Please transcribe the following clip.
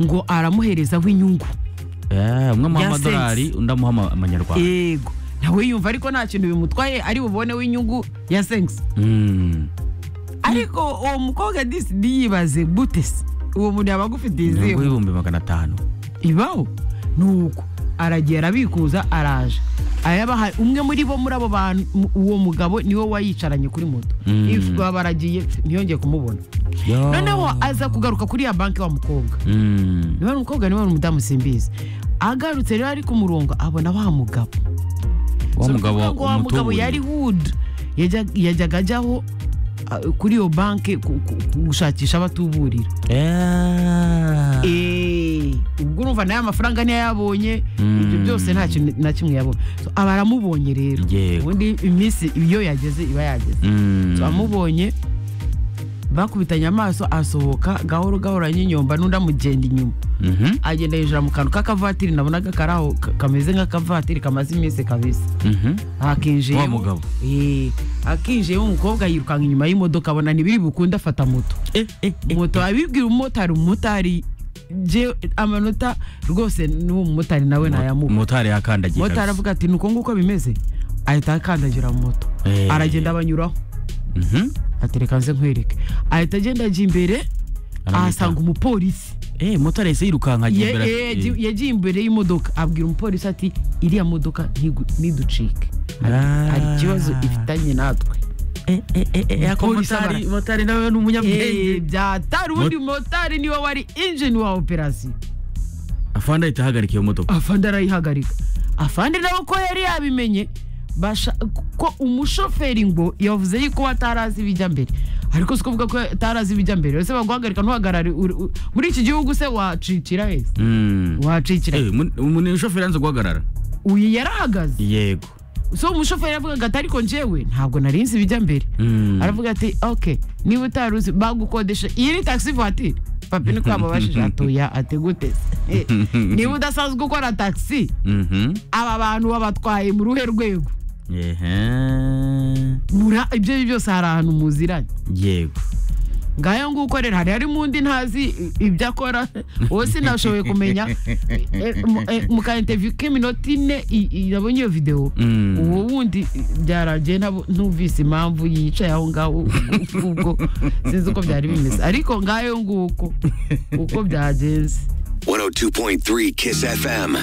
ngo aramuherezaho inyungu umwe amuha Ya amadolari undi amuha ama- amanyarwanda yego nawe yumva ariko nta kintu bimutwaye ari buboneho inyungu ya sengs Mm. ariko uwo mukobwa disi yibaze gute se uwo muntu yaba agufitiye inyungu izihe y'ibihumbi magana atanu ibaho ni uko aragiye arabikuza araje ayabaha umwe muri bo muri abo bantu mu- uwo mugabo niwe wayicaranye kuri moto Mm. If baba baragiye ntiyongeye kumubona Yo. noneho aza kugaruka kuri ya banki wa mukobwa Mm. niba ari umukobwa niba ari umudamu simbizi agarutse rero ari ku murongo abona wa mugabo wa So, mugabo nukuvuga ngo wa mugabo umutuburiye. yari hood Yajya- yajyaga ajyaho ah, kuri iyo banki ku- ku- ku- gushakisha abatuburira Yeah. Eh, ubwo urumva nayo amafaranga niyo yabonye Mm. ibyo byose nta kintu na kimwe yabonye So, aba aramubonye rero Yego. ubundi iminsi iyo yageze iba yageze Mm. So, amubonye bakubitanye amaso asohoka gahoro gahoro anyinyomba n'undi amugenda inyuma Mhm. agenda yinjira mu kantu k'akavatiri nabonaga kari aho ka- kameze nk'akavatiri kamaze iminsi kabisa Mhm. akinjiye Wa mugabo. akinjiye umukobwa yirukanka inyuma y'imodoka abona ntibiri bukunde afata moto Eh, eh, eh. moto abibwira umumotari umumotari je amanota rwose n'uwo mumotari nawe nayamuha motari yakandagiye motari kabisa. avuga ati nuko nguko bimeze ahita akandagira mu moto Eh. aragenda abanyuraho Mhm. atereka nze nkwereke ahita agenda ajya imbere Aramwita. ahasanga umupolisi Eh, motari yahise yirukanka ajya Ye- imbere ati, eh, eh. yagiye- yagiye imbere y'imodoka abwira umupolisi ati iriya modoka ntigu- ntiducike Hari- Ah. hari ikibazo ifitanye natwe Eh, eh, eh, eh, ako Umupolisi motari- abara- motari nawe ni umunyabwenge. Eh, byatari ubundi motari niwe wari injini wa operasiyo afande ahita ahagarika iyo modoka afande arayihagarika afande nawe ko yari yabimenye basha- ko umushoferi ngo yavuze yuko atarazi ibijya mbere ariko si kuvuga ko atarazi ibijya mbere ese baguhagarika ntuhagarare uri- uri- muri iki gihugu se wacikira wese Mm. wacikira Eh, mun- umuntu umushoferi yanze guhagarara uyu yarahagaze yego so umushoferi yavugaga ati ariko njyewe ntabwo nari nzi ibijya mbere Mm. aravuga ati ok niba utari uzi bagukodesha iyi ni taxi voiture papi niko yamubajije atoya ati gute se? niba udasanzwe ukora taxi Mhm. aba bantu babatwaye mu ruhe rwego Ehe. mura ibyo ari byo byose hari ahantu muziranye yego ngayo nguko rero hari harimo undi ntazi i- ibyo akora wowe sinashoboye kumenya Eh, mu- eh, mu ka interview k'iminota ine i- i- nabonye iyo videwo Mm. uwo wundi byaragiye nabo- numvise impamvu yicaye aho ngaho ubwo sinzi uko byari bimeze ariko ngayo nguko uko byagenze 102.3 Kiss FM.